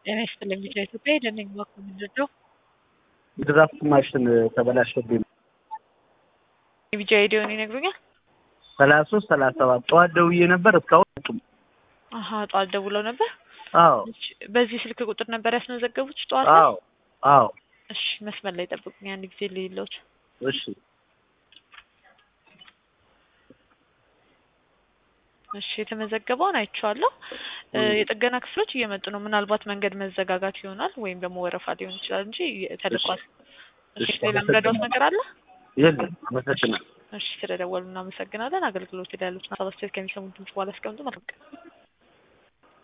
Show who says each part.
Speaker 1: ጤና ይስጥልኝ ቢጫ ኢትዮጵያ የደነኝ ባኩ ምንድነው
Speaker 2: ድራፍት ማሽን ተበላሸብኝ።
Speaker 1: የቢጫ ሄዲዮን ይነግሩኛል።
Speaker 2: ሰላሳ ሶስት ሰላሳ ሰባት ጠዋት ደውዬ ነበር እስካሁን አጡም።
Speaker 1: አሀ ጠዋት ደውለው ነበር።
Speaker 2: አዎ
Speaker 1: እሺ፣ በዚህ ስልክ ቁጥር ነበር ያስመዘገቡት ጠዋት ላይ?
Speaker 2: አዎ አዎ
Speaker 1: እሺ መስመር ላይ ጠብቁኝ አንድ ጊዜ ልይሎት።
Speaker 2: እሺ
Speaker 1: እሺ የተመዘገበውን አይቼዋለሁ። እ የጥገና ክፍሎች እየመጡ ነው። ምናልባት መንገድ መዘጋጋት ይሆናል ወይም ደግሞ ወረፋ ሊሆን ይችላል እንጂ ተልቋል። እሺ
Speaker 2: እሺ፣
Speaker 1: ሌላ ምረዳውት ነገር አለ?
Speaker 2: የለም አመሰግናለሁ።
Speaker 1: እሺ ስለደወሉ እናመሰግናለን። አገልግሎት ላይ ያሉትን ሀሳብ አስተያየት ከሚሰሙት ድምጽ በኋላ አስቀምጡ። መልካም ቀን።